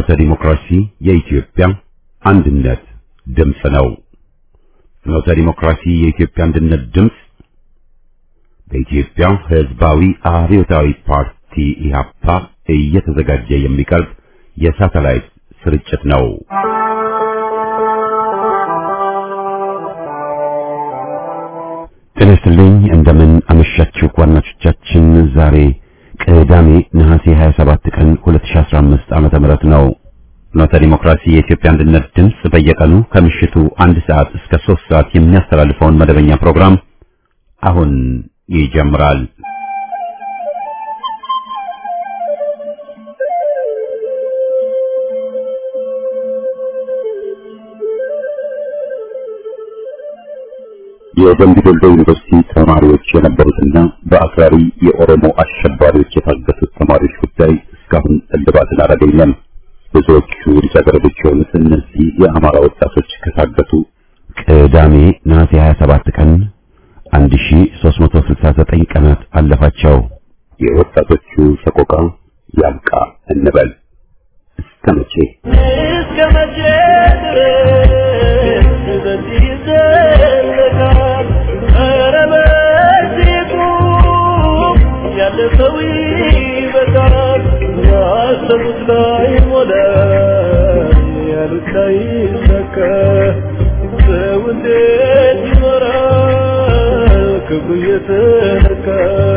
ፍኖተ ዲሞክራሲ የኢትዮጵያ አንድነት ድምፅ ነው። ፍኖተ ዲሞክራሲ የኢትዮጵያ አንድነት ድምፅ በኢትዮጵያ ሕዝባዊ አብዮታዊ ፓርቲ ኢህአፓ እየተዘጋጀ የሚቀርብ የሳተላይት ስርጭት ነው። ጤና ይስጥልኝ። እንደምን አመሻችሁ አድማጮቻችን። ዛሬ ቅዳሜ ነሐሴ 27 ቀን 2015 ዓመተ ምህረት ነው። ፍኖተ ዲሞክራሲ የኢትዮጵያ አንድነት ድምፅ በየቀኑ ከምሽቱ አንድ ሰዓት እስከ 3 ሰዓት የሚያስተላልፈውን መደበኛ ፕሮግራም አሁን ይጀምራል። የደምቢ ዶሎ ዩኒቨርሲቲ ተማሪዎች የነበሩትና በአክራሪ የኦሮሞ አሸባሪዎች የታገቱት ተማሪዎች ጉዳይ እስካሁን እልባትን አላገኘም። ብዙዎቹ ልጃገረዶች የሆኑት እነዚህ የአማራ ወጣቶች ከታገቱ ቅዳሜ ነሐሴ 27 ቀን 1369 ቀናት አለፋቸው። የወጣቶቹ ሰቆቃ ያብቃ እንበል። እስከ መቼ እስከ መቼ ድረስ በዚህ ይዘለቃል? ኧረ በዚሁ ያለፈው ይበቃል። ያሰቡት ላይ ሞላ፣ ያሉት ላይ ይሳካ። ሰው እንዴት ይኖራል ክብሩ እየተነካ?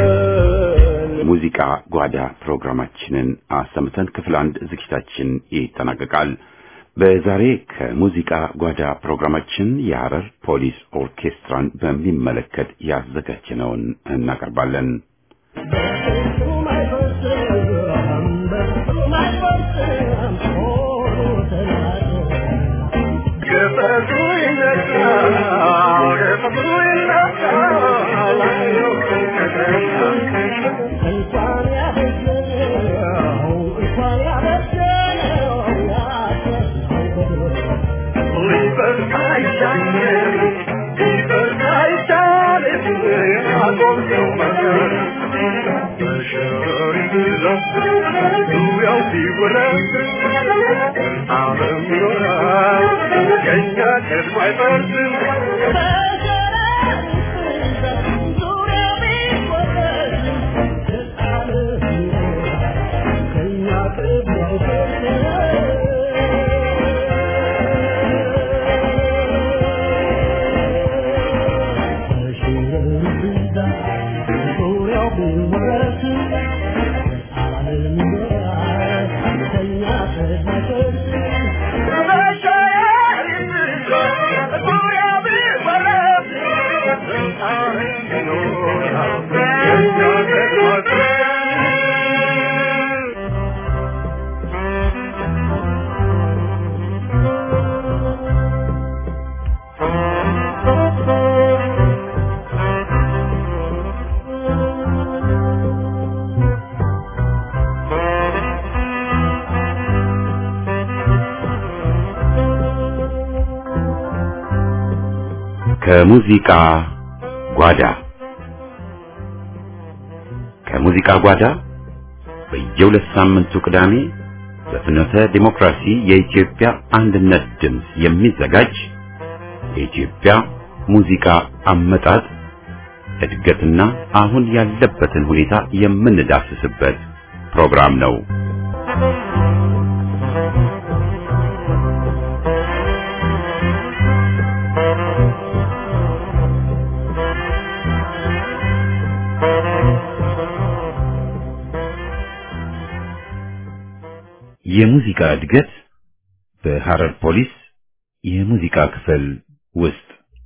ሙዚቃ ጓዳ ፕሮግራማችንን አሰምተን ክፍል አንድ ዝግጅታችን ይጠናቀቃል። በዛሬ ከሙዚቃ ጓዳ ፕሮግራማችን የሐረር ፖሊስ ኦርኬስትራን በሚመለከት ያዘጋጀነውን እናቀርባለን። ከሙዚቃ ጓዳ ከሙዚቃ ጓዳ በየሁለት ሳምንቱ ቅዳሜ በፍኖተ ዲሞክራሲ የኢትዮጵያ አንድነት ድምፅ የሚዘጋጅ የኢትዮጵያ ሙዚቃ አመጣጥ እድገትና አሁን ያለበትን ሁኔታ የምንዳስስበት ፕሮግራም ነው። የሙዚቃ እድገት በሐረር ፖሊስ የሙዚቃ ክፍል ውስጥ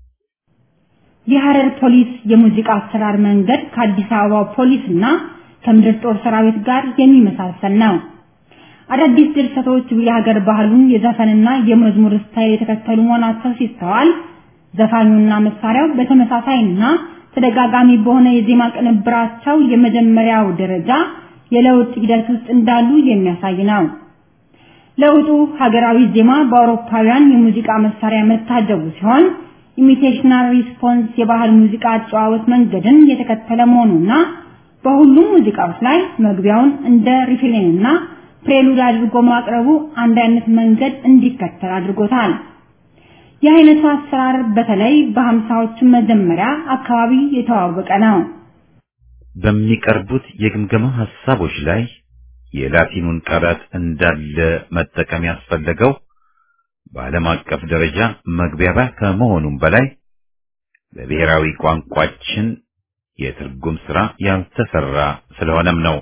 የሐረር ፖሊስ የሙዚቃ አሰራር መንገድ ከአዲስ አበባ ፖሊስ እና ከምድር ጦር ሰራዊት ጋር የሚመሳሰል ነው። አዳዲስ ድርሰቶች የሀገር ባህሉን የዘፈንና የመዝሙር ስታይል የተከተሉ መሆናቸው ሲስተዋል፣ ዘፋኙና መሳሪያው በተመሳሳይና ተደጋጋሚ በሆነ የዜማ ቅንብራቸው የመጀመሪያው ደረጃ የለውጥ ሂደት ውስጥ እንዳሉ የሚያሳይ ነው። ለውጡ ሀገራዊ ዜማ በአውሮፓውያን የሙዚቃ መሳሪያ መታጀቡ ሲሆን ኢሚቴሽናል ሪስፖንስ የባህል ሙዚቃ አጨዋወት መንገድን የተከተለ መሆኑና በሁሉም ሙዚቃዎች ላይ መግቢያውን እንደ ሪፍሬንና ፕሬሉድ አድርጎ ማቅረቡ አንድ አይነት መንገድ እንዲከተል አድርጎታል። የአይነቱ አሰራር በተለይ በሀምሳዎቹ መጀመሪያ አካባቢ የተዋወቀ ነው። በሚቀርቡት የግምገማ ሐሳቦች ላይ የላቲኑን ቃላት እንዳለ መጠቀም ያስፈለገው በዓለም አቀፍ ደረጃ መግቢያቢያ ከመሆኑም በላይ በብሔራዊ ቋንቋችን የትርጉም ሥራ ያልተሰራ ስለሆነም ነው።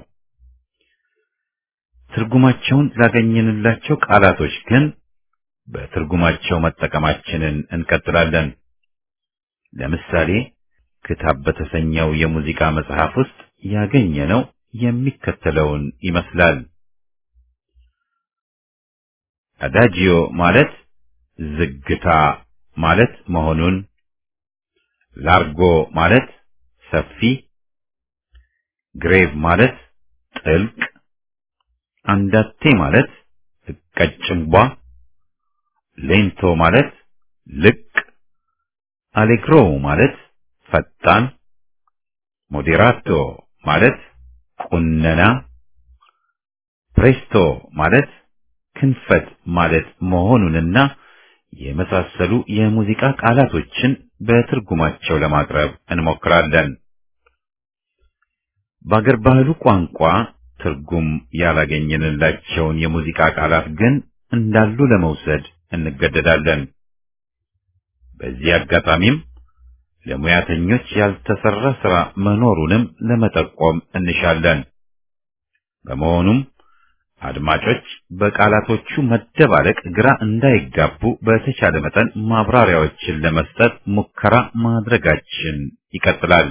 ትርጉማቸውን ላገኘንላቸው ቃላቶች ግን በትርጉማቸው መጠቀማችንን እንቀጥላለን። ለምሳሌ ክታብ በተሰኘው የሙዚቃ መጽሐፍ ውስጥ ያገኘነው የሚከተለውን ይመስላል። አዳጂዮ ማለት ዝግታ ማለት መሆኑን፣ ላርጎ ማለት ሰፊ፣ ግሬቭ ማለት ጥልቅ፣ አንዳቴ ማለት ቀጭንቧ፣ ሌንቶ ማለት ልቅ፣ አሌግሮ ማለት ፈጣን፣ ሞዴራቶ ማለት ቁነና፣ ፕሬስቶ ማለት ክንፈት ማለት መሆኑንና የመሳሰሉ የሙዚቃ ቃላቶችን በትርጉማቸው ለማቅረብ እንሞክራለን። በአገር ባህሉ ቋንቋ ትርጉም ያላገኘንላቸውን የሙዚቃ ቃላት ግን እንዳሉ ለመውሰድ እንገደዳለን። በዚህ አጋጣሚም ለሙያተኞች ያልተሰራ ሥራ መኖሩንም ለመጠቆም እንሻለን። በመሆኑም አድማጮች በቃላቶቹ መደባለቅ ግራ እንዳይጋቡ በተቻለ መጠን ማብራሪያዎችን ለመስጠት ሙከራ ማድረጋችን ይቀጥላል።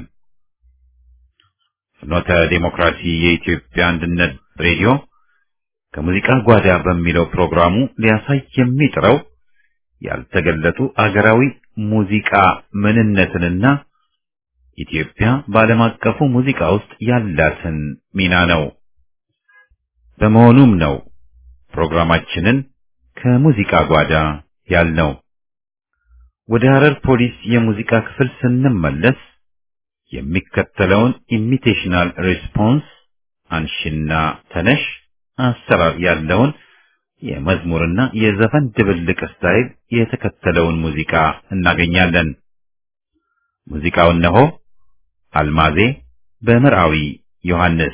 ፍኖተ ዴሞክራሲ የኢትዮጵያ አንድነት ሬዲዮ ከሙዚቃ ጓዳ በሚለው ፕሮግራሙ ሊያሳይ የሚጥረው ያልተገለጡ አገራዊ ሙዚቃ ምንነትንና ኢትዮጵያ በዓለም አቀፉ ሙዚቃ ውስጥ ያላትን ሚና ነው። በመሆኑም ነው ፕሮግራማችንን ከሙዚቃ ጓዳ ያልነው። ወደ ሐረር ፖሊስ የሙዚቃ ክፍል ስንመለስ የሚከተለውን ኢሚቴሽናል ሪስፖንስ አንሽና ተነሽ አሰራር ያለውን የመዝሙርና የዘፈን ድብልቅ ስታይል የተከተለውን ሙዚቃ እናገኛለን። ሙዚቃው እነሆ አልማዜ በምርአዊ ዮሐንስ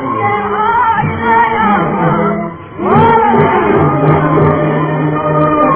Oh,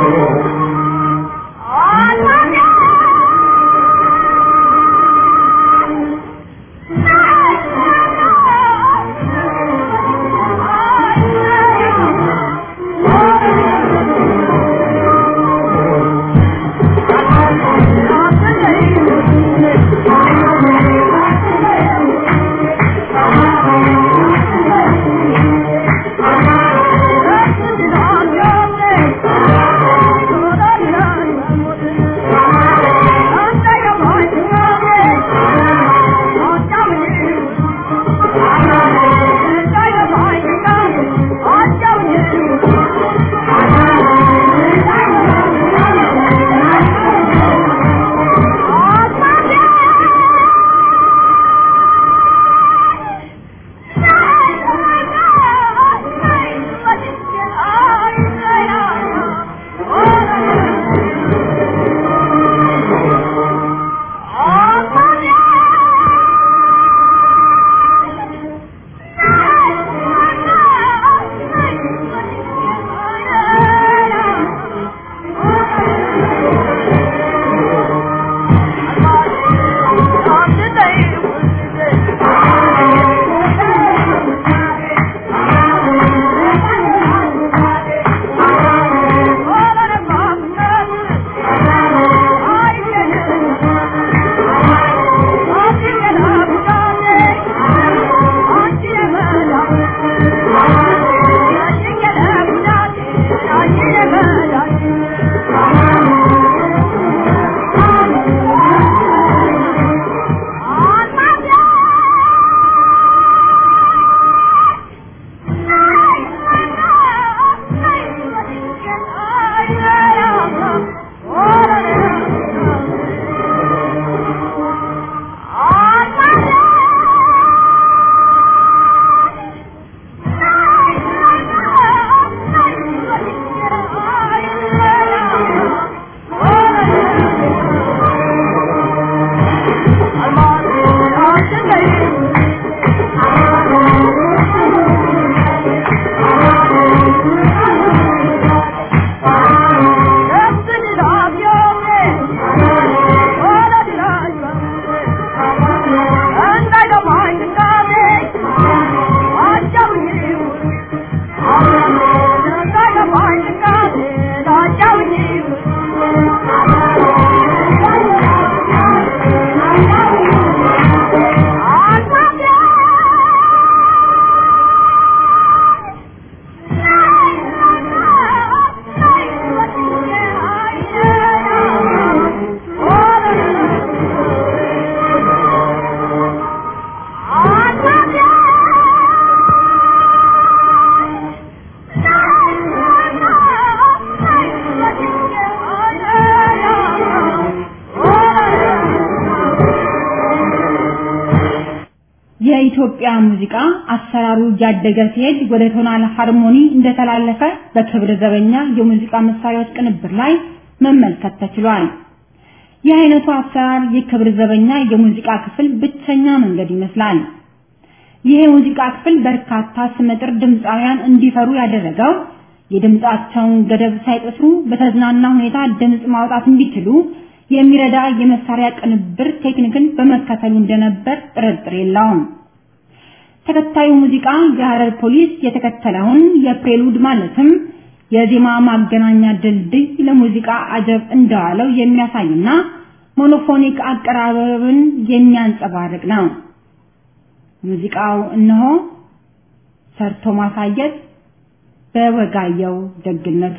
የኢትዮጵያ ሙዚቃ አሰራሩ እያደገ ሲሄድ ወደ ቶናል ሃርሞኒ እንደተላለፈ በክብር ዘበኛ የሙዚቃ መሳሪያዎች ቅንብር ላይ መመልከት ተችሏል። ይህ አይነቱ አሰራር የክብር ዘበኛ የሙዚቃ ክፍል ብቸኛ መንገድ ይመስላል። ይህ የሙዚቃ ክፍል በርካታ ስመጥር ድምፃውያን እንዲፈሩ ያደረገው የድምፃቸውን ገደብ ሳይጥሱ በተዝናና ሁኔታ ድምፅ ማውጣት እንዲችሉ የሚረዳ የመሳሪያ ቅንብር ቴክኒክን በመከተሉ እንደነበር ጥርጥር የለውም። ተከታዩ ሙዚቃ የሐረር ፖሊስ የተከተለውን የፕሬሉድ ማለትም የዜማ ማገናኛ ድልድይ ለሙዚቃ አጀብ እንደዋለው የሚያሳይና ሞኖፎኒክ አቀራረብን የሚያንጸባርቅ ነው። ሙዚቃው እነሆ ሰርቶ ማሳየት በወጋየው ደግነቱ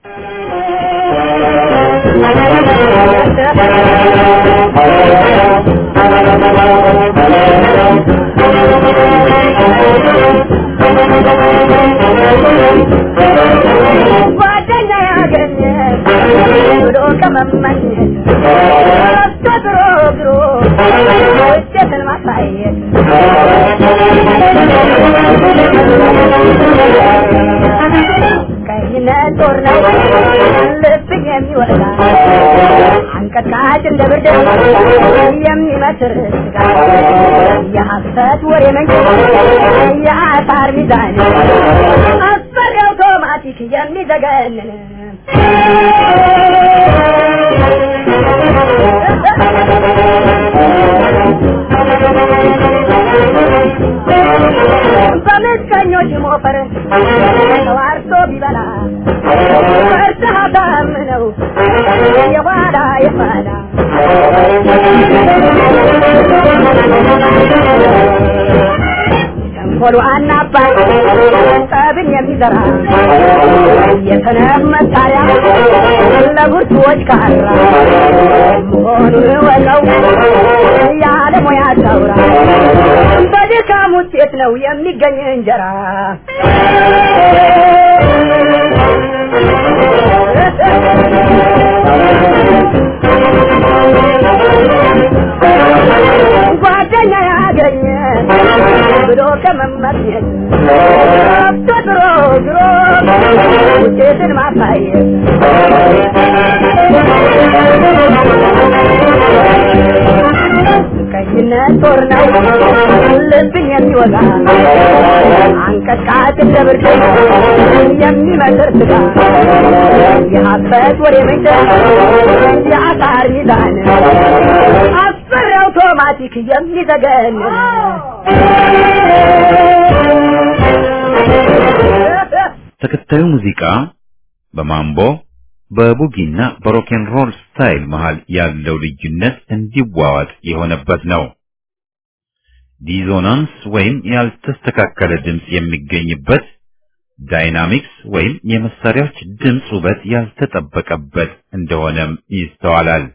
ጓደኛ ያገኘ ብሎ ከመመኘት ተድሮ ግሮ ውጤትን ማሳየት ቀይነት ጦር ነው ልብን የሚወጣ አንቀጥቃጭ እንደ ብርድ የሚመስር ስጋ የሐሰት ወሬ መንገድ የአሳር ሚዛን አስፈሪ አውቶማቲክ የሚዘገንን በምቀኞች ሞፈር ተዋርቶ ቢበላ እርዳታም ነው የኋላ የኋላ ተንኮሉ አናባይ ጠብን የሚዘራ የሰነፍ መሳሪያ ለብርቱዎች ካራ መሆኑን ወቀው ያለሙያ ታውራ በድካም ውጤት ነው የሚገኝ እንጀራ ጓደኛ ያገኘ ብሎ ከመመኘት ገብቶ ድሮ ድሮ ውጤትን ማሳየት ቀይነት ጦር ነው ልብን የሚወጋ አንቀጥቃጭ እንደ ብርድ የሚመስር ስጋ የሀበት ወሬ ምንጭ የአሳር ሚዛን አስፈሪ አውቶማቲክ የሚዘገን ተከታዩ ሙዚቃ በማምቦ በቡጊና በሮኬን ሮል ስታይል መሃል ያለው ልዩነት እንዲዋዋጥ የሆነበት ነው። ዲዞናንስ ወይም ያልተስተካከለ ድምፅ የሚገኝበት፣ ዳይናሚክስ ወይም የመሳሪያዎች ድምፅ ውበት ያልተጠበቀበት እንደሆነም ይስተዋላል።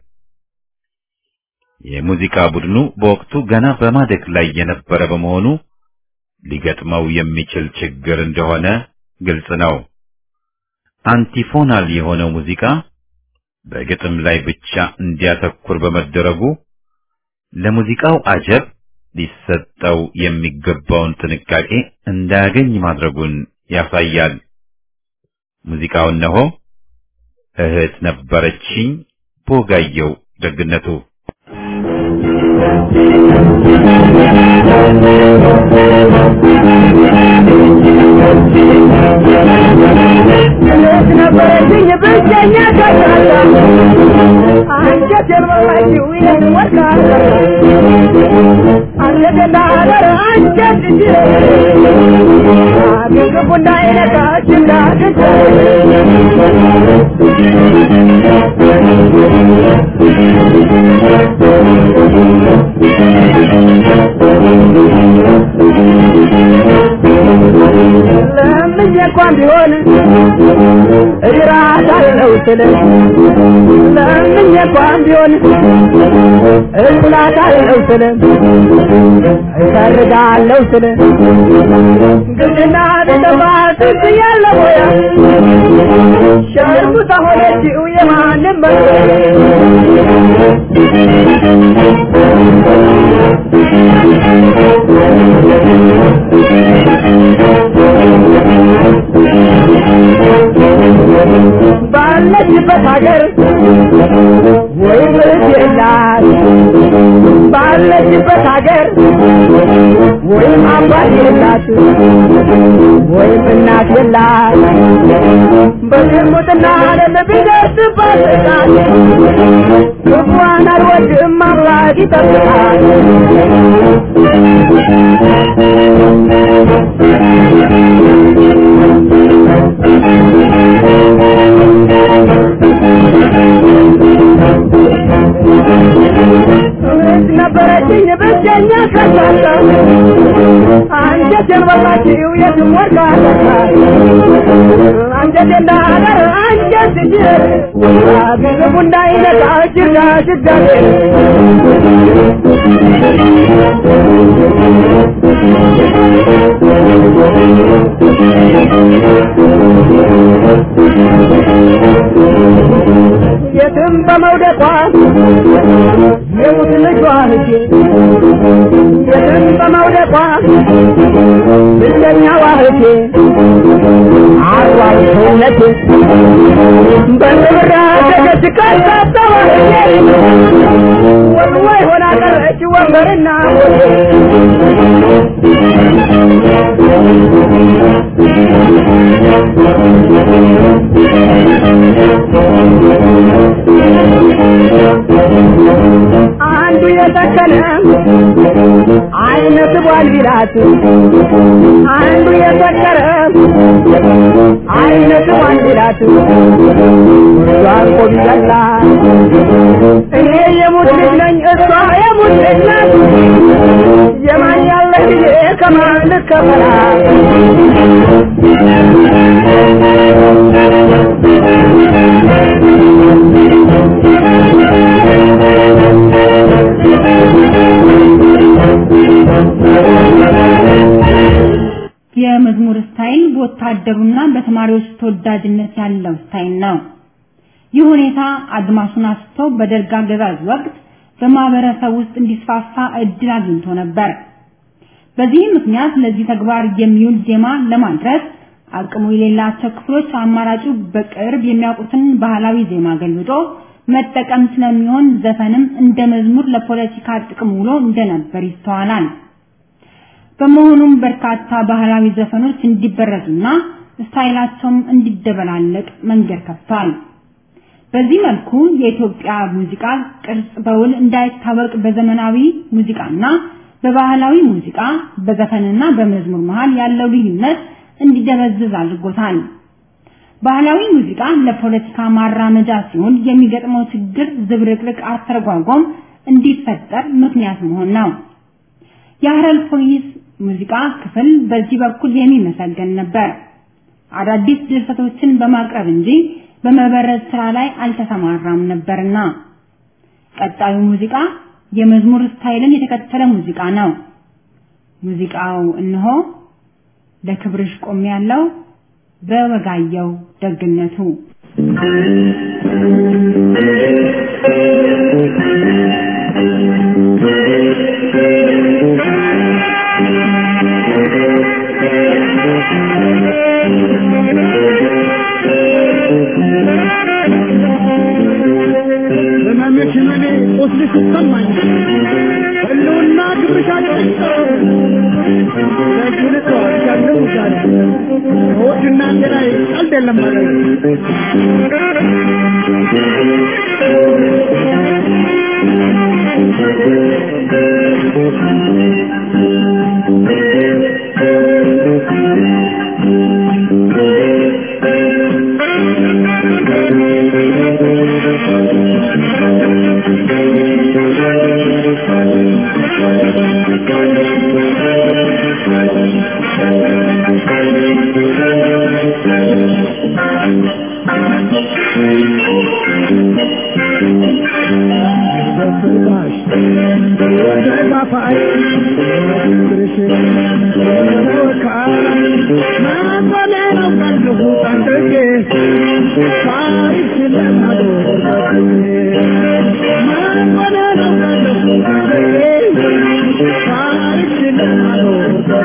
የሙዚቃ ቡድኑ በወቅቱ ገና በማደግ ላይ የነበረ በመሆኑ ሊገጥመው የሚችል ችግር እንደሆነ ግልጽ ነው። አንቲፎናል የሆነው ሙዚቃ በግጥም ላይ ብቻ እንዲያተኩር በመደረጉ ለሙዚቃው አጀብ ሊሰጠው የሚገባውን ጥንቃቄ እንዳያገኝ ማድረጉን ያሳያል። ሙዚቃው እነሆ እህት ነበረችኝ ቦጋየው ደግነቱ እህት ነበረችኝ ብቸኛ ከሳሳ አንጀት የልበላችው ይህን ወርቃታ አንገቴና ሀገር አንጀት እንጂ አግግቡ እንዳይነካች እንዳትች ለምኜ እንኳን ቢሆን እራሳለሁ ስል ለምኜ እንኳን ቢሆን እላታለሁ ስል እሰርጋለሁ ስል ግድና ቢጠፋ ትዝ ያለ ሞያ ሸርሙጣ ሆነችው የማንም መ ባለችበት ሀገር ወይም እህት የላት ባለችበት ሀገር ወይም አባት የላት ወይም እናት የላት በዝሙትና ዓለም ቢደርስባት ጥቃት ክፉዋን አልወድም አምላክ ይጠብቃል እህት ነበረችኝ ብቸኛ ከሳሳ አንጀቴን በላችው የትም ወርቃ አንጀቴ እንዳደር አንጀት ጅር ግዝቡ እንዳይነቃ ጅርጋ ጅጋቴ የትም በመውደቋ የሙት ልጇ ልጄ የትም በመውደቋ ብቸኛዋ እህቴ አርባው ሰውነቴ በንብራ ደገች ካሳተዋ እህቴ ወልወይ ሆና ቀረች ወንበርና አንዱ የሰከነ አይነት ቧል ቢላት አንዱ የሰከረ አይነት ቧል ቢላት እሷን ቆም ይገላ እኔ የሙት ልጅ ነኝ እሷ የሙት ልጅ ናት የማን ያለ ጊዜ ከማን ልከፈላት የመዝሙር ስታይል በወታደሩና በተማሪዎች ተወዳጅነት ያለው ስታይል ነው። ይህ ሁኔታ አድማሱን አስቶ በደርግ አገዛዝ ወቅት በማህበረሰብ ውስጥ እንዲስፋፋ እድል አግኝቶ ነበር። በዚህ ምክንያት ለዚህ ተግባር የሚውል ዜማ ለማድረስ አቅሙ የሌላቸው ክፍሎች አማራጩ በቅርብ የሚያውቁትን ባህላዊ ዜማ ገልብጦ መጠቀም ስለሚሆን ዘፈንም እንደ መዝሙር ለፖለቲካ ጥቅም ውሎ እንደነበር ይስተዋላል። በመሆኑም በርካታ ባህላዊ ዘፈኖች እንዲበረዙና ስታይላቸውም እንዲደበላለቅ መንገድ ከፍቷል። በዚህ መልኩ የኢትዮጵያ ሙዚቃ ቅርጽ በውል እንዳይታወቅ በዘመናዊ ሙዚቃና በባህላዊ ሙዚቃ በዘፈንና በመዝሙር መሃል ያለው ልዩነት እንዲደበዝዝ አድርጎታል። ባህላዊ ሙዚቃ ለፖለቲካ ማራመጃ ሲሆን የሚገጥመው ችግር ዝብርቅርቅ አተረጓጎም እንዲፈጠር ምክንያት መሆን ነው። የሀረር ፖሊስ ሙዚቃ ክፍል በዚህ በኩል የሚመሰገን ነበር። አዳዲስ ድርሰቶችን በማቅረብ እንጂ በመበረዝ ስራ ላይ አልተሰማራም ነበርና። ቀጣዩ ሙዚቃ የመዝሙር ስታይልን የተከተለ ሙዚቃ ነው። ሙዚቃው እነሆ ለክብርሽ ቆም ያለው በወጋየው ደግነቱ ህመምሽን እኔ ቁስልሽ ይሰማኝ ህልውና ክብርሻችን ለዚህ ተዋርቻለሁ ዛሬ ከወድና ላይ ቀልድ የለም ማለት በፍርዳሽ ወደ ካፋይ ክብርሽ ተወካይ ማንበሌ ነው ቀልሁ ጠንቅቄ ታሪክ ለማዶር ማንበሌ ነው ቀልሁ ጠንቅቄ ታሪክ ለማዶር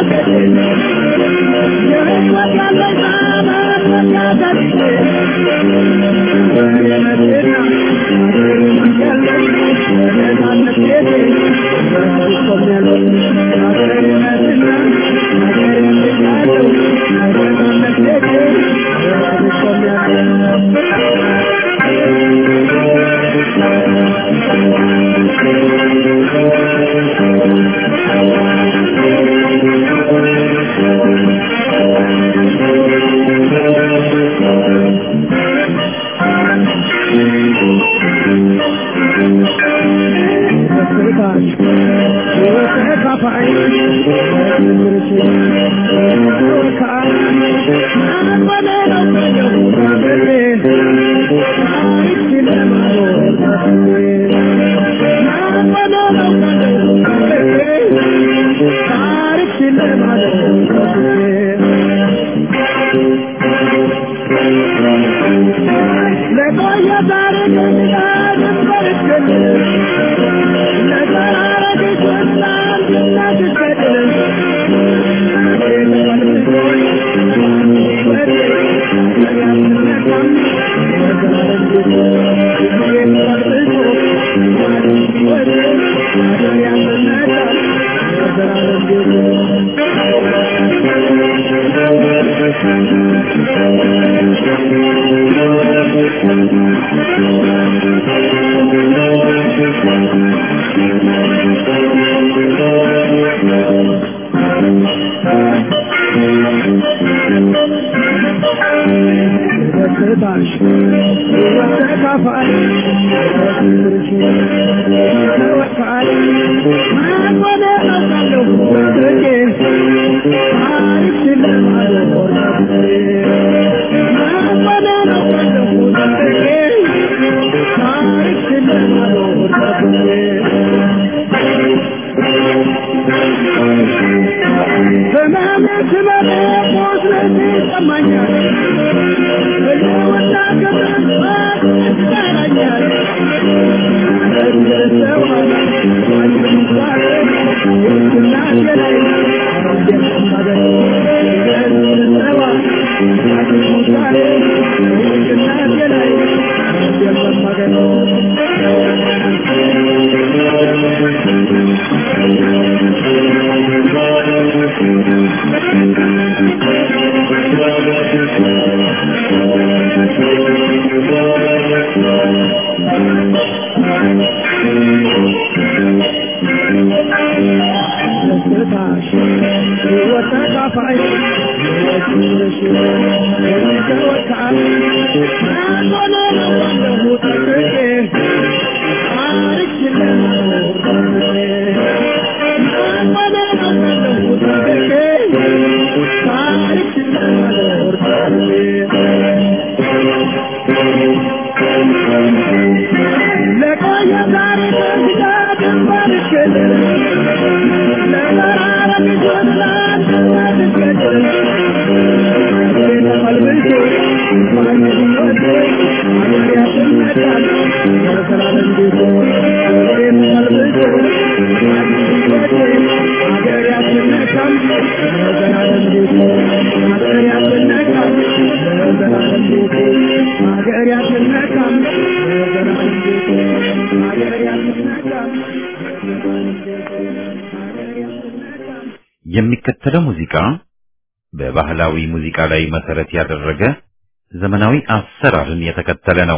የሚከተለው ሙዚቃ በባህላዊ ሙዚቃ ላይ መሰረት ያደረገ ዘመናዊ አሰራርን የተከተለ ነው።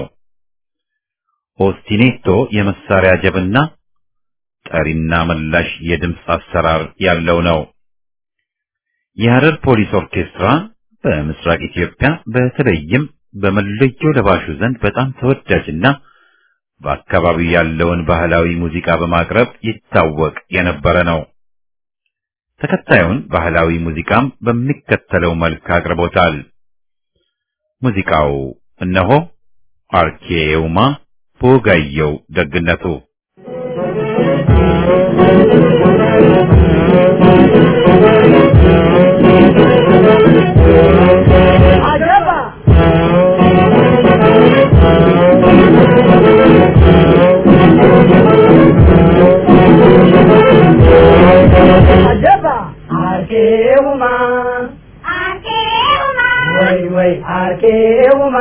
ኦስቲኔቶ የመሳሪያ ጀብና ጠሪና መላሽ የድምፅ አሰራር ያለው ነው። የሐረር ፖሊስ ኦርኬስትራ በምስራቅ ኢትዮጵያ በተለይም በመለዮ ለባሹ ዘንድ በጣም ተወዳጅና በአካባቢው ያለውን ባህላዊ ሙዚቃ በማቅረብ ይታወቅ የነበረ ነው። ተከታዩን ባህላዊ ሙዚቃም በሚከተለው መልክ አቅርቦታል። ሙዚቃው እነሆ አርኬውማ በወጋየው ደግነቱ Ajaba! አርኬውማ ወይ ወይ አርኬውማ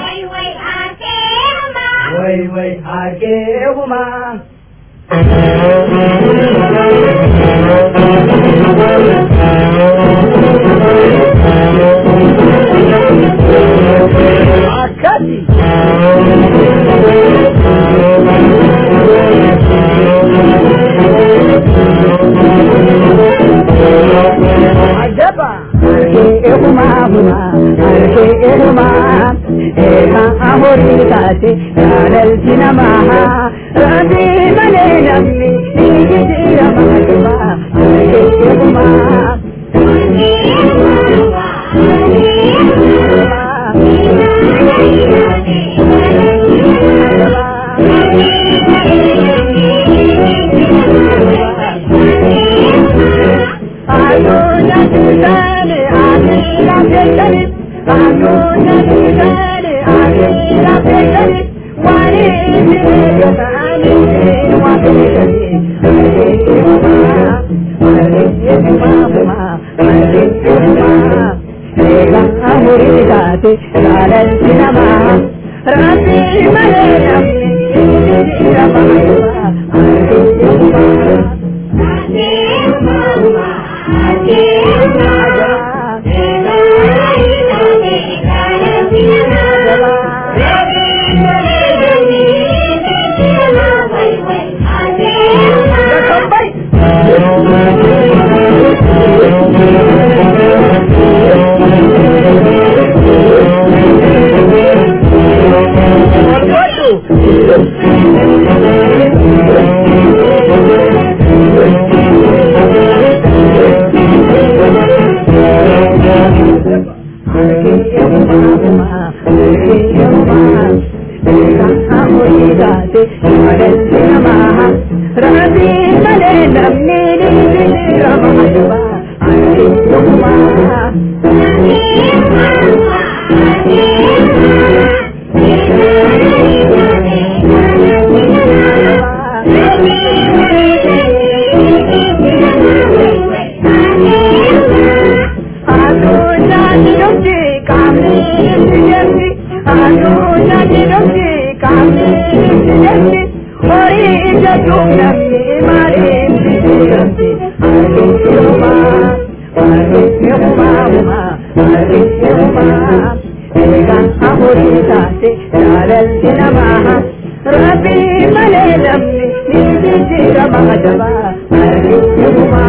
ወይ ወይ አርኬውማ አካቲ አጀባ አርኬውማ ሁማ አርኬውማ ኤካ አሆሪ ታቴ ያለልቲ ነማሃ ረቢ መሌ ነምኒ ንጊዲራ ማጅባ አርኬውማ አዱኛ ትዛኔ አሚራ ቤተኒ አዱኛ ትዛኔ አሚራ ቤተኒ ዋኒ ሚሬገታኒ ዋቤተኒ አርኬውማ አርኬውማ ሁማ አርኬውማ ኤጋ አሙሪ ታቴ ያለልቲ ነማሃ ረቢ መሌ ነምኒ ንጊዲራ ማጅባ አርኬውማ Rabbi male namni ni jira mahadaba arjuma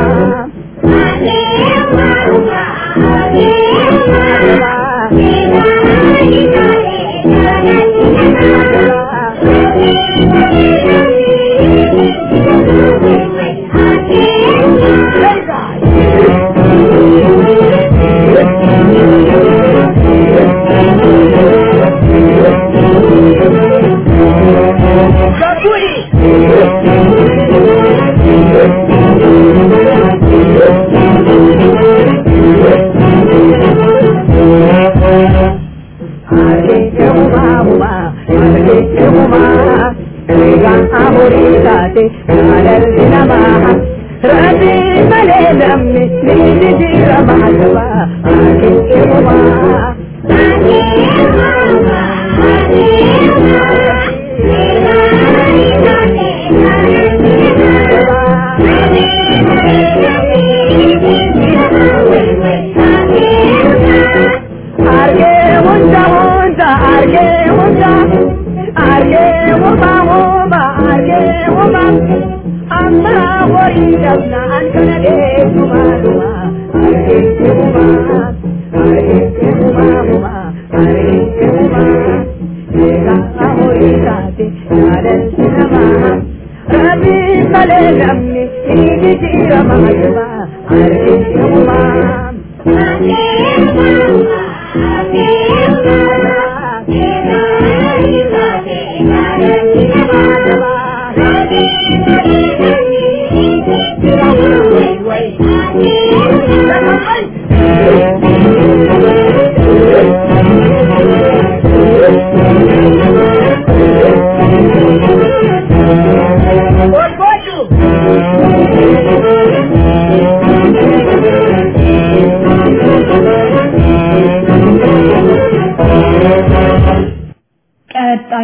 What, what you?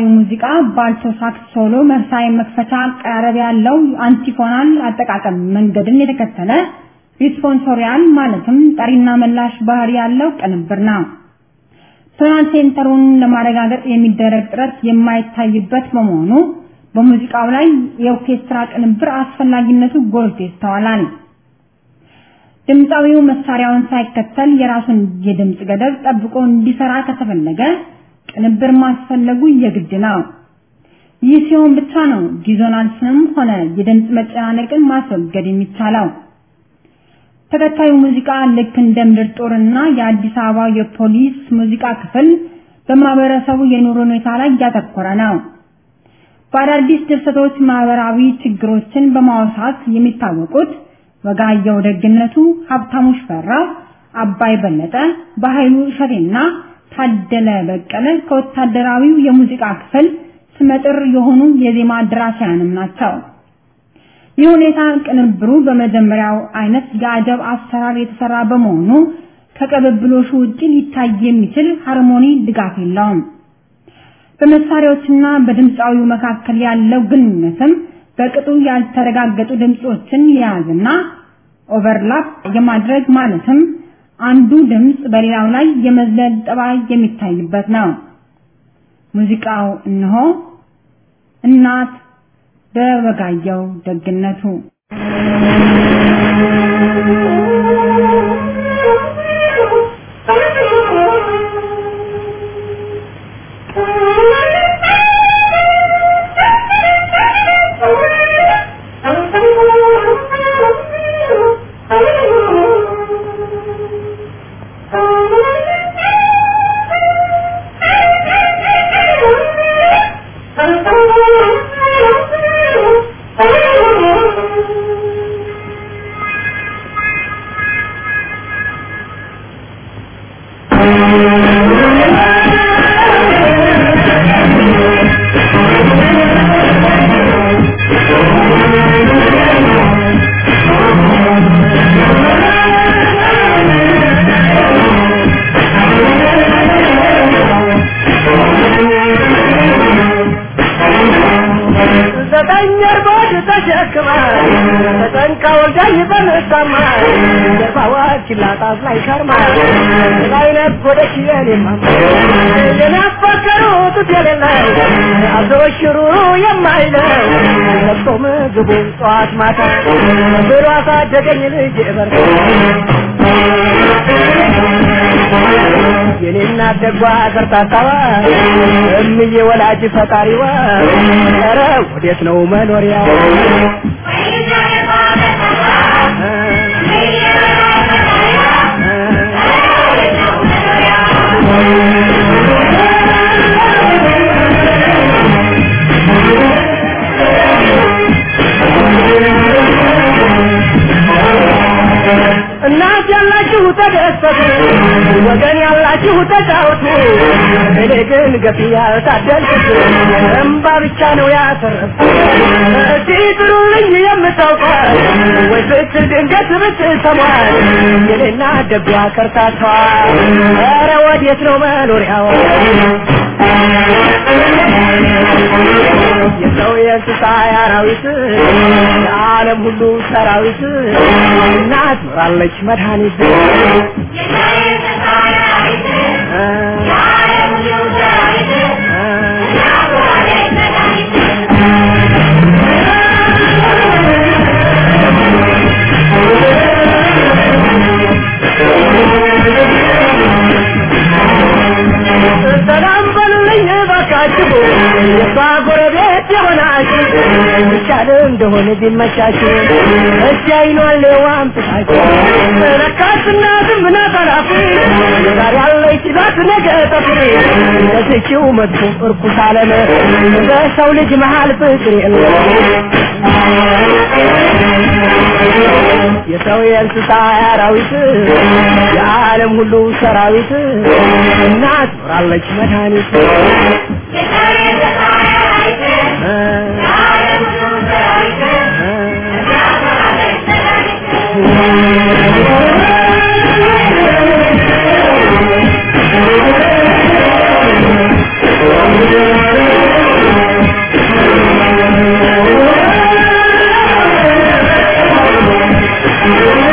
ሙዚቃ ባልቶ ሳክስ ሶሎ መርሳይ መክፈቻ አቀራረብ ያለው አንቲፎናል አጠቃቀም መንገድን የተከተለ ሪስፖንሶሪያል ማለትም ጠሪና መላሽ ባህሪ ያለው ቅንብር ነው። ቶናል ሴንተሩን ለማረጋገጥ የሚደረግ ጥረት የማይታይበት በመሆኑ በሙዚቃው ላይ የኦርኬስትራ ቅንብር አስፈላጊነቱ ጎልቶ ይስተዋላል። ድምፃዊው መሳሪያውን ሳይከተል የራሱን የድምፅ ገደብ ጠብቆ እንዲሰራ ከተፈለገ ቅንብር ማስፈለጉ የግድ ነው። ይህ ሲሆን ብቻ ነው ዲዞናንስንም ሆነ የድምፅ መጨናነቅን ማስወገድ የሚቻለው። ተከታዩ ሙዚቃ ልክ እንደ ምድር ጦርና የአዲስ አበባ የፖሊስ ሙዚቃ ክፍል በማህበረሰቡ የኑሮ ሁኔታ ላይ እያተኮረ ነው። በአዳዲስ ድርሰቶች ማህበራዊ ችግሮችን በማውሳት የሚታወቁት ወጋየሁ ደግነቱ፣ ሀብታሙ ሽፈራው፣ አባይ በለጠ፣ በኃይሉ እሸቴና ታደለ በቀለ ከወታደራዊው የሙዚቃ ክፍል ስመጥር የሆኑ የዜማ ደራሲያንም ናቸው። ይህ ሁኔታ ቅንብሩ በመጀመሪያው አይነት የአጀብ አሰራር የተሰራ በመሆኑ ከቅብብሎሹ ውጪ ሊታይ የሚችል ሃርሞኒ ድጋፍ የለውም። በመሳሪያዎችና በድምፃዊው መካከል ያለው ግንኙነትም በቅጡ ያልተረጋገጡ ድምጾችን የያዝና ኦቨርላፕ የማድረግ ማለትም አንዱ ድምጽ በሌላው ላይ የመዝለል ጠባይ የሚታይበት ነው። ሙዚቃው እነሆ እናት በወጋየሁ ደግነቱ ዘጠኝ እርቦች ተሸክማ ተጠንቃ ወልዳኝ በምታማ ገባዋ ችላጣት ላይ ከርማ ላይ ነጎደች የኔማ የናፈቀሩት የሌለው አዞ ሽሩሩ የማይለው ለብሶ ምግቡን ጠዋት ማታ ብሎ አሳደገኝ ልጅ በር የኔና ደጓ ከርታታዋ እምዬ ወላጅ ፈጣሪዋ ኧረ ወዴት ነው መኖሪያ እናት ያላችሁ ተደሰቱ፣ ወገን ያላችሁ ተጫወቱ። እኔ ግን ገፊ ያልታደልኩት እምባ ብቻ ነው ያተረፍኩት። እስቲ ጥሩልኝ የምታውቋት ወይ ስትል ድንገት ብትሰሟት የኔና ደጓ ከርታቷ ኧረ ወዴት ነው መኖሪያዋ? የሰው የእንስሳ የአራዊት የዓለም ሁሉ ሰራዊት እናት ኖራለች መድኃኒት ሰላም በሉልኝ እባካችሁ የሷ ጎረቤት የሆናችሁ ይቻል እንደሆነ ቢመቻችሁ እሺ አይኗን ዋምጥታችሁ ረካስ እናትም ናት ኃላፊ ዛሬ ያለች ሲሏት ነገ ጠፊ ለዚችው መጥፎ እርኩስ ዓለም በሰው ልጅ መሃል ፍቅር የለም የሰው የእንስሳ አራዊት የዓለም ሁሉ ሰራዊት እናት ኖራለች መድኃኒት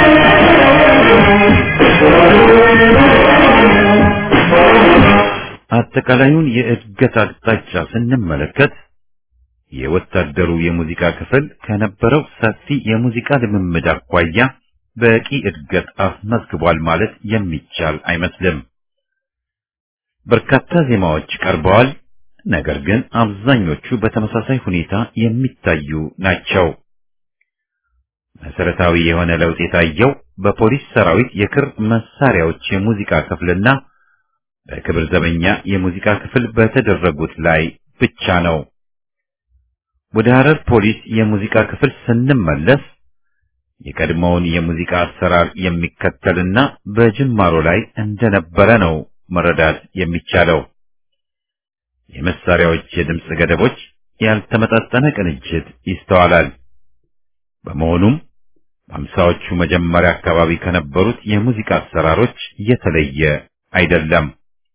አጠቃላዩን የእድገት አቅጣጫ ስንመለከት የወታደሩ የሙዚቃ ክፍል ከነበረው ሰፊ የሙዚቃ ልምምድ አኳያ በቂ እድገት አስመዝግቧል ማለት የሚቻል አይመስልም። በርካታ ዜማዎች ቀርበዋል። ነገር ግን አብዛኞቹ በተመሳሳይ ሁኔታ የሚታዩ ናቸው። መሰረታዊ የሆነ ለውጥ የታየው በፖሊስ ሰራዊት የክር መሳሪያዎች የሙዚቃ ክፍልና በክብር ዘበኛ የሙዚቃ ክፍል በተደረጉት ላይ ብቻ ነው። ወደ ሐረር ፖሊስ የሙዚቃ ክፍል ስንመለስ የቀድሞውን የሙዚቃ አሰራር የሚከተልና በጅማሮ ላይ እንደነበረ ነው መረዳት የሚቻለው። የመሳሪያዎች የድምፅ ገደቦች፣ ያልተመጣጠነ ቅንጅት ይስተዋላል። በመሆኑም በአምሳዎቹ መጀመሪያ አካባቢ ከነበሩት የሙዚቃ አሰራሮች የተለየ አይደለም።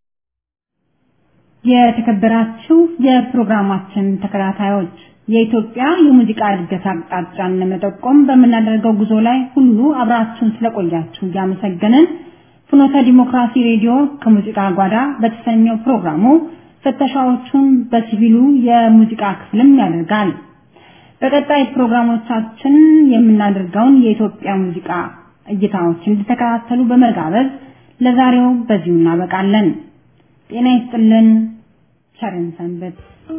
የተከበራችሁ የፕሮግራማችን ተከታታዮች የኢትዮጵያ የሙዚቃ እድገት አቅጣጫን ለመጠቆም በምናደርገው ጉዞ ላይ ሁሉ አብራችሁን ስለቆያችሁ እያመሰገንን ፍኖተ ዲሞክራሲ ሬዲዮ ከሙዚቃ ጓዳ በተሰኘው ፕሮግራሙ ፍተሻዎቹን በሲቪሉ የሙዚቃ ክፍልም ያደርጋል። በቀጣይ ፕሮግራሞቻችን የምናደርገውን የኢትዮጵያ ሙዚቃ እይታዎች እንድተከታተሉ በመጋበዝ ለዛሬው በዚሁ እናበቃለን። ጤና ይስጥልን። ቸርን ሰንበት።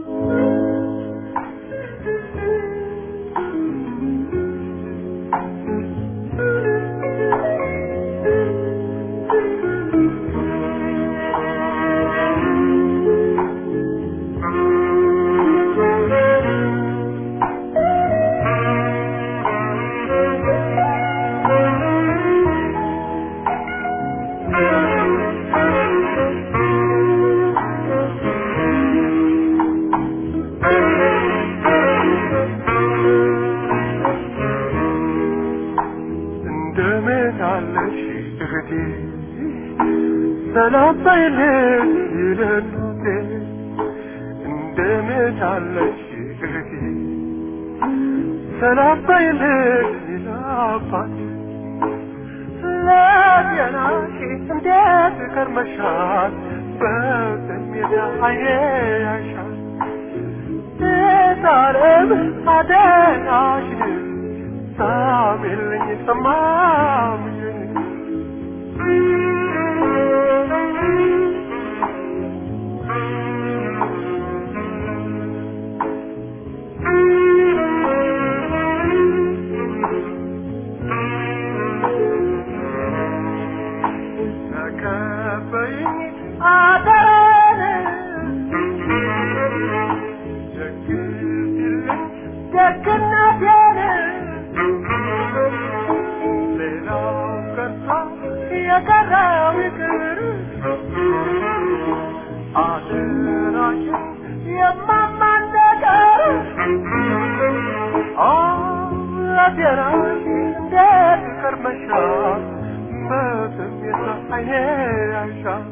እንደምን አለሽ እህቴ ሰላም በይልኝ ይለኑቴ እንደምን አለሽ እህቴ ሰላም በይልኝ ይላባት ለጤናሽ እንዴት ከርመሻል በስሜት አይኔ ያሻል ጣለም አደናሽን ሳሚልኝ ሰማምኝ ተቀበይኝ አደራን ደግፊልኝ ደግነቴን ሌላው ቀርቶ የቀረው ይቅር አደራሽን የማማን ነገር አደራሽ እንዴት ከርመሻል በስሜት አይኔ ያሻል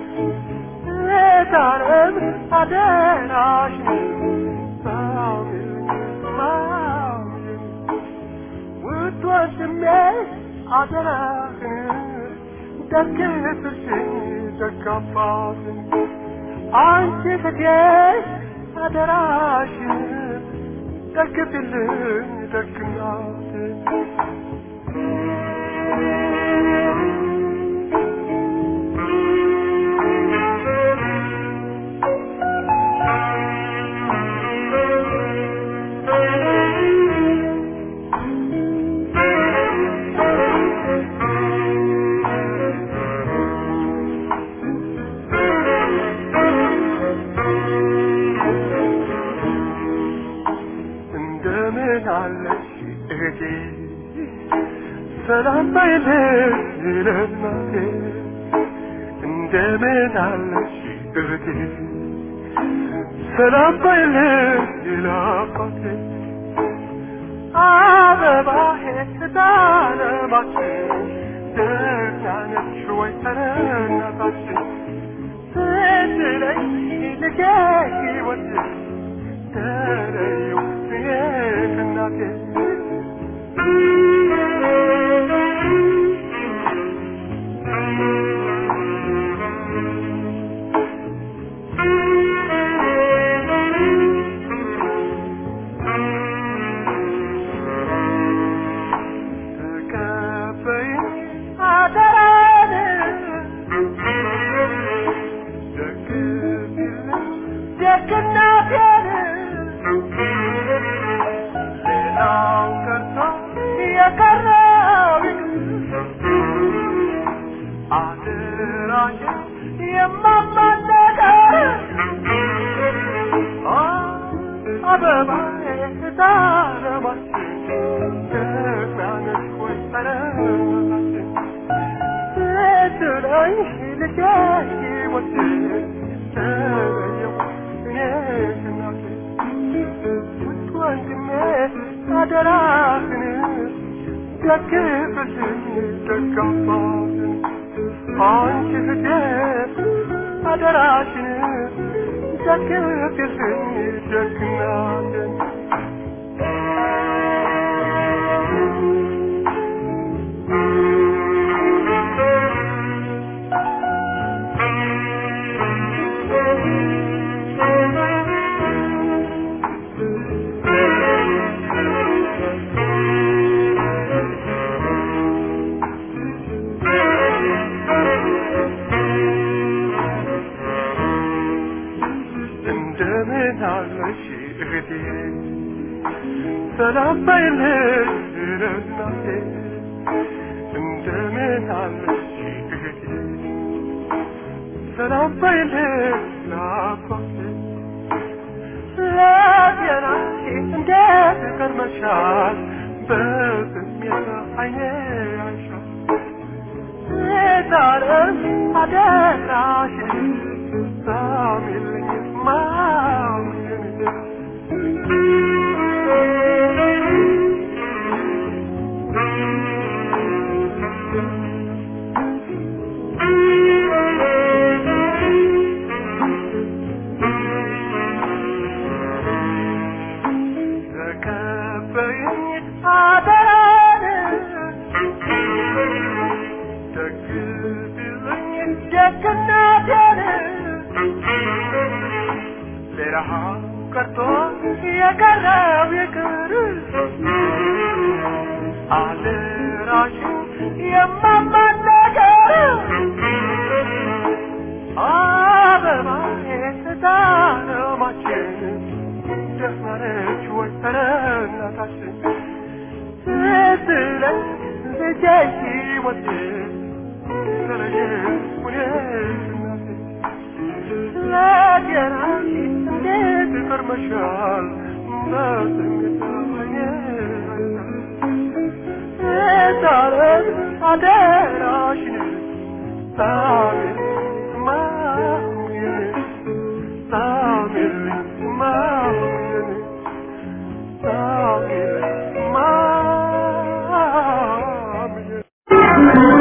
ሌታረም አደራሽን ሳሚልኝ ማሚልኝ ውድ ወንድሜ አደራህን ደግፍልኝ ደጋባትን አንቺ ፍቴ አደራሽን ደግፍልኝ ደግናትን እንደምን አለሽ እህቴ ሰላም በይልኝ ለእናቴ እንደምን አለሽ እህቴ ሰላም በይልኝ ለአባቴ አበባዬ ስታለማችን ደህና ነሽ ወይ እናታችን ስትለኝ ልጄ ሕይወት ተለየው እኔ ከእናቴ አደራሽን የማማለቀር አበባዬ ታረማችን ደግናነሽ ወይ ጠረናችን ስትለኝ ልጄ ሕይወቴ ተለየው እኔ እናቴ ውድ ወንድሜ አደራህን ደግፍልን ደጋፋትን አንቺ እህቴ አደራሽን ደግፍልን ደግናትን እንደምን አለሽ እህቴ ሰላም በይልኝ እናቴ እንደምን አለሽ እህቴ ሰላም በይልኝ ናፍቆቴ ለጤናሽ እንዴት ከርመሻል በስሜት አይኔ አይሻል ዛሬም አደራሽን ሳሚልኝ ማውሽን ተቀበይኝ አደራን ደግፊልኝ ደግነቴን ሌላው ቀርቶ የቀረው ይቅር አደራሽን የማማነገር አበባዬ ተዳረማችን ደፍናነች ወይ ተረናታችን ስትለኝ ልጄ ሕይወቴ ተለየ ሁኔት እናቴ ለጤናሽ እንዴት ከርመሻል በስሜታዬ ዛሬም አደራሽን ሳሚል ማሙዬን ሳሚል ማሙዬን ሳሚል ማሙዬን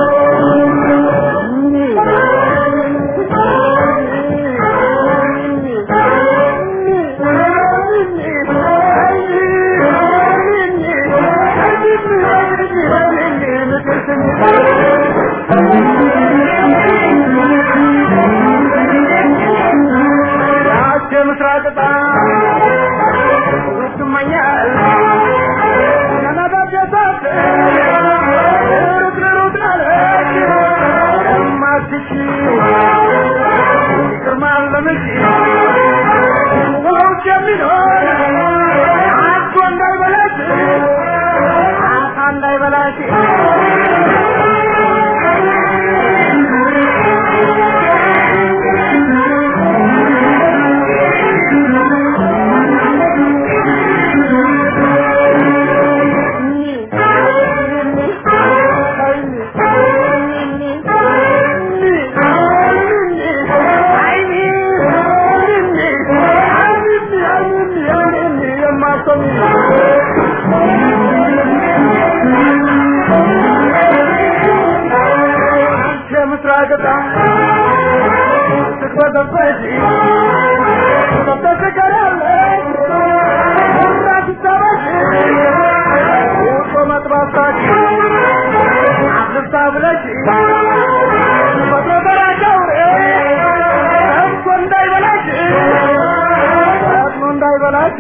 ምስራቅ ጣ ምስራቅጣ ስትበዘበዚ ተተስቀራለች ራትታበሽ ውጦ መጥባሳች አስርታ ብለሽ በተበራቸው እኮ እንዳይበላሽ ፈጥኖ እንዳይበላሽ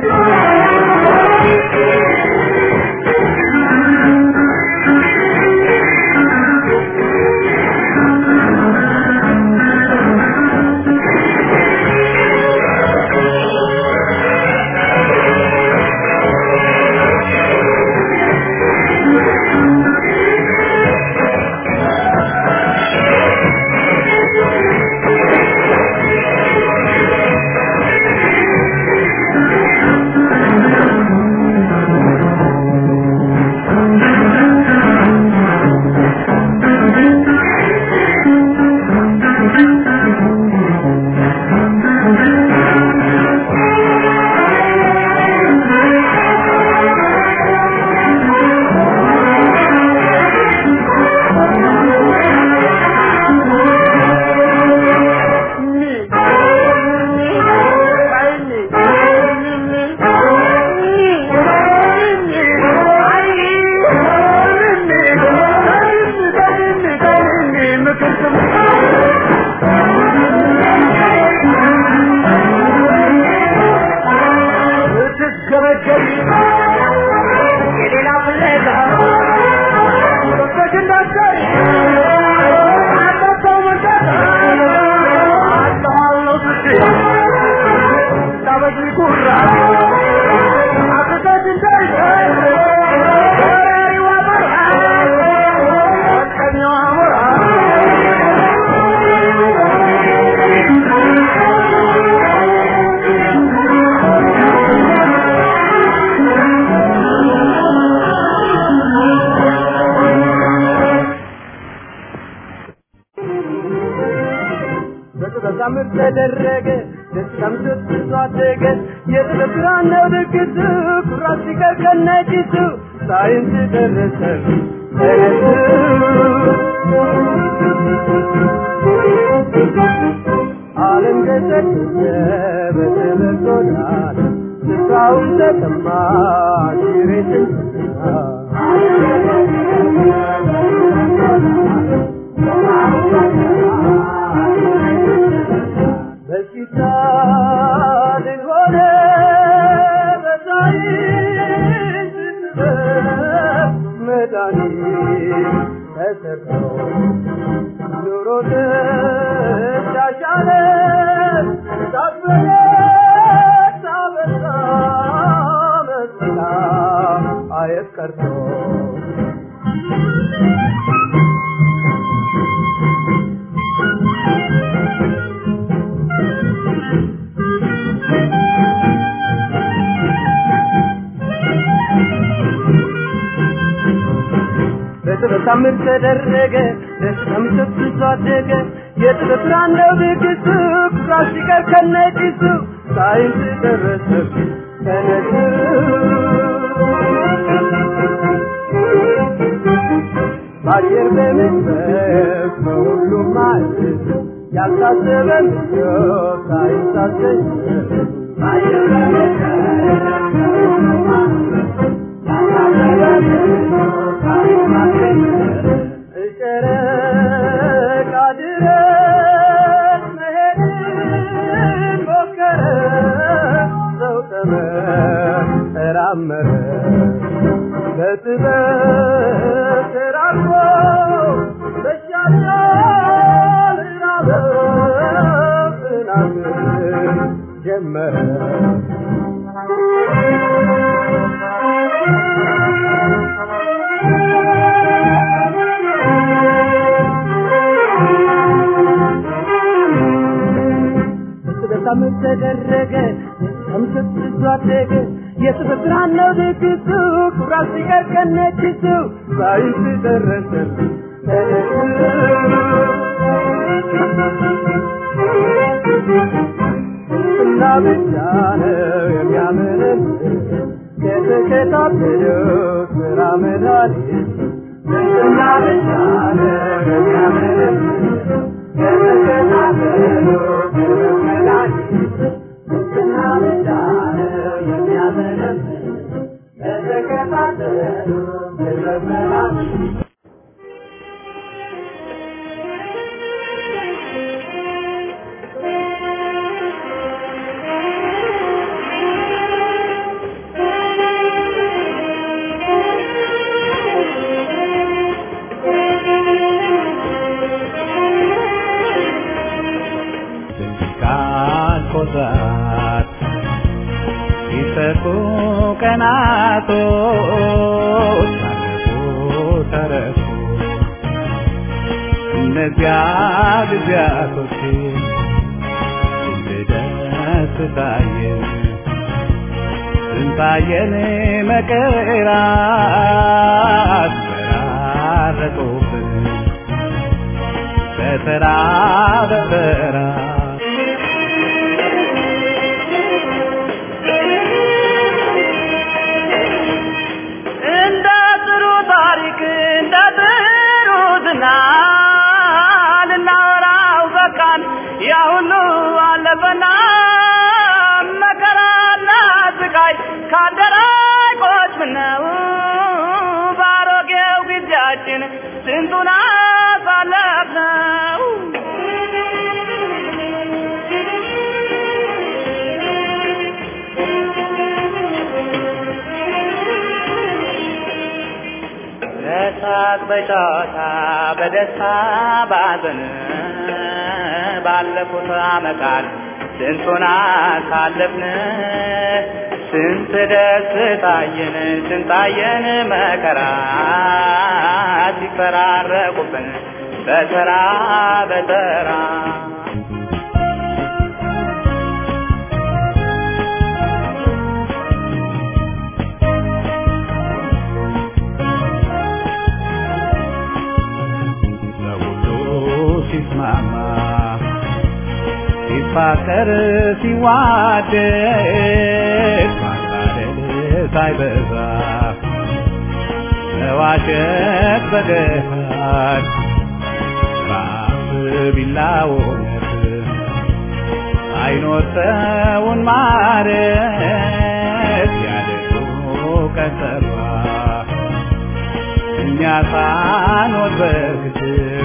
በታምር ተደረገ ደስታም ስትይዞ አደገ የጥበብ ነው ድግሱ ኩራት ሲቀር ከነጭሱ ሳይንስ ደረሰ ዓለም ገሰገሰ በጥበብ ጎዳና ስፍራውን ተቀማ ሽሬትን በሽታ ሆነ በሳይንስ ጥበብ መድኃኒት ተሰርቶ ኑሮ ተሻሻለ ሳትበለጥ ሳበዛ መስላ አየት ቀርቶ በጥበብ ታምር ተደረገ ደስታም ሰብስቶ አደገ የጥበብ ብርሃን ነው ድግሱ ኩራት ሲቀር ከነጭሱ ሳይንስ ደረሰ ተነሱ በአየር በመንፈስ በሁሉም ማለት ያልታሰበ ምኞት ሳይንስ አስገኘ በአየር በመንፈስ በሁሉም ማለት ጨረቃ ድረስ መሄድን ሞከረ ሰው ተመራመረ በጥበብ ተራርቆ በሻሻል ራበው ጥናትን ጀመረ በሳምንት ተደረገ ከምሰት ብዙ አደገ የጥበብ ብርሃን ነው ድግሱ ኩራት ሲቀር ከነጭሱ ሳይንስ ደረሰ እና ብቻ ነው የሚያምርን የተከታተለው ስራ መድኃኒት እና ብቻ ነው የሚያምርን የተከታተለው ስራ መድኃኒት እና ብቻ ነው የሚያምርን የተከታተለው ስራ መድኃኒት ካልኮዛት ሲሰጡ ቀናቶች አለፉ ተረፉ እነዚያ ጊዜያቶች ልደስ ታየን ስንታየን መከራት ተራረቁብን በተራ በተራ እንደ ጥሩ ታሪክ እንደ ጥሩ ዝናል እናወራው በቃን ያ ሁሉ አለፈና መከራና ስቃይ ካደራይ ቆጭ ምነው ባሮጌው ጊዜያችን ስንቱን አሳለፍነው በሳቅ በጨዋታ በደስታ ባዘን ባለፉት ዓመታት ስንቱን አሳለፍን ስንት ደስታየን ስንታየን መከራ ሲፈራረቁብን በተራ በተራ ለሁሉ ሲስማማ ሲፋቀር ሲዋደድ ማታደል ሳይበዛ መዋሸት በገሃድ ራስ ቢላውነት አይኖር ሰውን ማረት ያደጉ ቀጠሯ እኛ ሳንወድ በግድ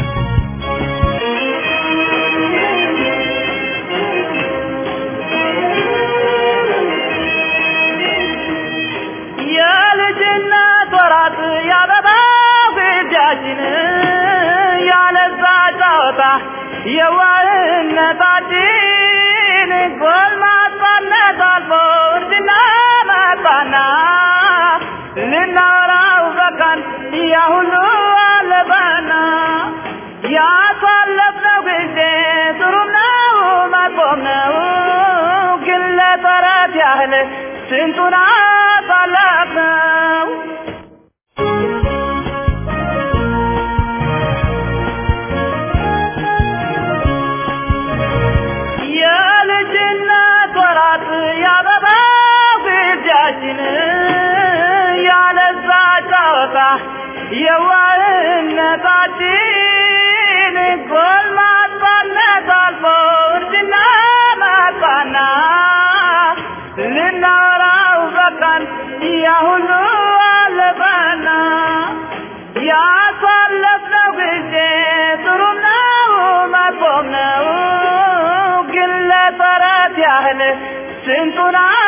የልጅነት ወራት ያበባው ግዳችን ያለዛ ጨዋታ የዋህነታችን ጎልማሳነት አልፎ እርጅና መጣና ልናወራው በቃን ያ ሁሉ አለፈና ያሳለፍነው ጊዜ ጥሩም ነው መጥፎም ነው ግን ለተረት ያህል ስንቱን አሳለፍነው የልጅነት ወራት ያበባው ግዳችን ያለዛ ጨዋታ የዋህነታችን ጎልማሳነት አልፎ እርጅና መጣና ልናወራው በቃን ያ ሁሉ አለፈና ያሳለፍነው ጊዜ ጥሩም ነው መጥፎም ነው ግን ለተረት ያህል ስንቱን